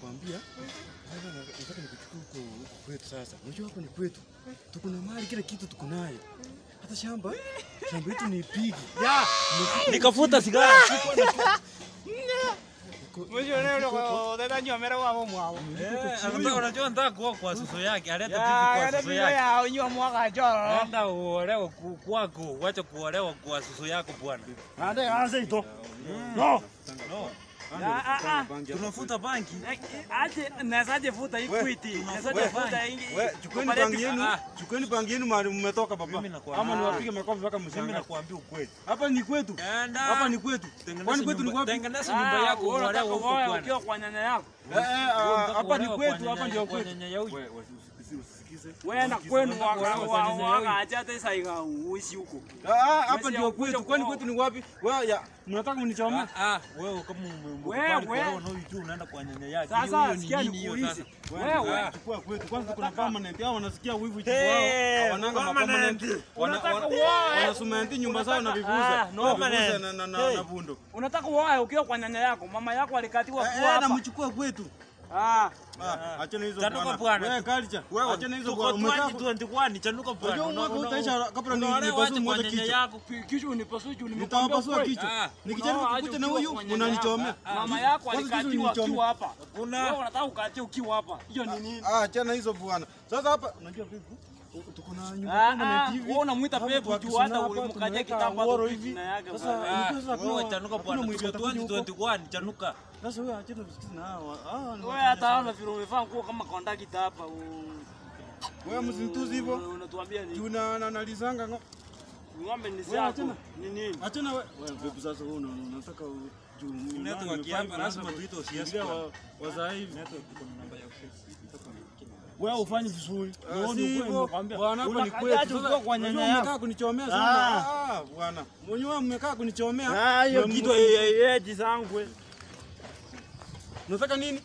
nakwambia sasa na- nataka nikuchukue huko huko kwetu sasa. Unajua hapo ni kwetu. Tuko na mali kila kitu tuko nayo. Hata shamba shamba yetu ni pigi. Ya, Nikafuta sigara. Mwisho leo leo utanywa mera wao mwao. Eh, anataka unajua nataka kuoa kwa susu yake. Aleta Ya, bibi kwa hata susu mimi yake. ya unywa mwaka joro. Enda uolewe ku- kwako, wacha kuolewa kwa susu yako bwana. Ande anze ito. No. No. Ya, ah, ah. Tunafuta banki. Eh, Aje nasaje futa equity. Nasaje we, futa ingi. we, chukueni Cooperative. bangi yenu, Ah. chukueni bangi yenu mahali mmetoka Mimi baba. nakwambia. Ama niwapige makofi mpaka Mimi mshangae. nakwambia ukweli. Hapa ni kwetu. Enda. Hapa ni kwetu. Tengeneza Kwani kwetu ni nyumba- wapi? Tengeneza nyumba yako wewe uolewe unataka huko uoe bwana. ukiwa kwa nyanya yako. Eh, eh, ah, hapa ni Uolewe kwetu, kwa hapa nyanya- ndio kwa kwetu. nyanya ya huyu. Wewe usisikize, usisikize. Wewe na kwenu Unataka waka uolewe kwa nyanya ya huyu. waka acha hata saiga uishi huko. Ah, ah, hapa Basi ndio ya kuja kwetu. Kwani kuoa. kwetu ni wapi? Wewe ya mnataka mnichome? Ah, ah, wewe kama ume- Wewe, umekubali wewe. kuolewa na huyu tu unaenda kwa nyanya yake. Sasa, Hiyo- hiyo ni sikia nini hiyo nikuulize. sasa? Wewe, Ah. Chukua kwetu. Kwanza kuna permanent. Hao wanasikia wivu chifu Hey, wao. Hawananga ma permanent. permanent. Wana- Unataka wana- uoe. Wanasumenti nyumba zao na Ah, vivuza. no. Na vivuza Permanent. na na na Hey. na vundo. Unataka uoe ukiwa kwa nyanya yako. Mama yako alikatiwa Eh, kuwa eh, na hapa. mchukue kwetu. Ah. Ah, achana hizo Chanuka bwana. bwana. Wewe culture. Wewe, Achana hizo tuko bwana. Umekaa 2021, chanuka bwana. Unajua mwaka Una- utaisha una- kabla ni- unaolewa nipasue acha kwa mmoja nyanya kichwa. yako. Kichwa unipasue juu Nitawapasua kweli. kichwa. Ah. Nikijaribu Unaoa kukuta aje na ukiwa huyu kwa nyanya unanichomea. yako. Mama yako Kwanza kitu alikatiwa nichome. ukiwa hapa. Kuna- Wewe unataka ukatie ukiwa hapa. Hiyo ni nini? Ah, achana hizo bwana. Sasa hapa unajua vipi? Tuko na nyumba Ah, permanent ah, hivi. wewe unamuita Hapo pepo kwa juu Kisuna hata hapa ulimkatia tumeweka kitambo ngoro hapo hivi. jina yake Sasa bwana. Ah, unajua sasa wewe pia chanuka hakuna bwana. mwizi Tuko atakuja huko. 2021, chanuka. Sasa wewe achana tusikize na hawa. Ah, ni Wewe hata ona vile umevaa nguo kama kondakta hapa. u- Wewe msinituzi hivyo. Unatuambia ni Juu na na nalizanga ngo. ng'ombe ni Wewe zako. achana. Ni nini? Achana wewe. Wewe vipi sasa wewe una- unataka u- juu Network hapa lazima tuite OCS Ingilia bwana. wa- wazaa hivi. Wewe ufanye vizuri. Ah, si hivyo. Bwana hapa ni Unakataje kwetu. ukiwa Sasa kwa nyanya unajua yako? mmekaa kunichomea sana. Ah, bwana. Mwenyewe mmekaa kunichomea. Ah, hiyo Na kitu mmu- yeje zangu. we. Unataka nini?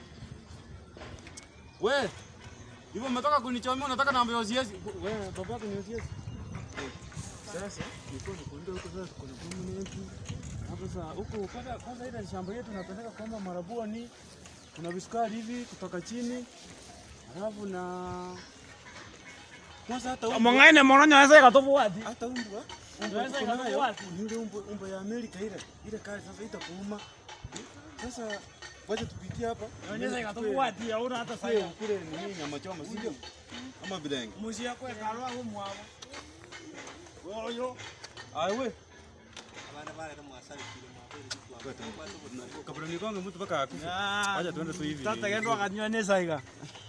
We. Hivyo umetoka kunichomea unataka naambia OCS. Wewe baba yako ni OCS. Sasa nilikuwa nakwambia huko sasa tuko na permanent. Hapo sasa huko kwanza kwanza ile shamba yetu tunapeleka kama marabuni. Kuna visukari hivi kutoka chini. Alafu na kwanza hata huko Mong'aine moronyo weza ikatofuati. hata umbwa umbwa Unaweza tuko nayo. ikatoka wapi? Ile umbwa umbwa ya Amerika ile ile kali sasa itakuuma. Sasa wacha tupitie hapa. Unaweza ikatofuati, hauna hata Kule sahihi. kule ni nini nyama choma si ndio? Ama bilenge. Muzi yako ekalwa huko mwabo. Wewe Aiwe. Kabla nikonge mtu mpaka akufe. Wacha tuende tu hivi. Tata kendo akanywa nesa iga.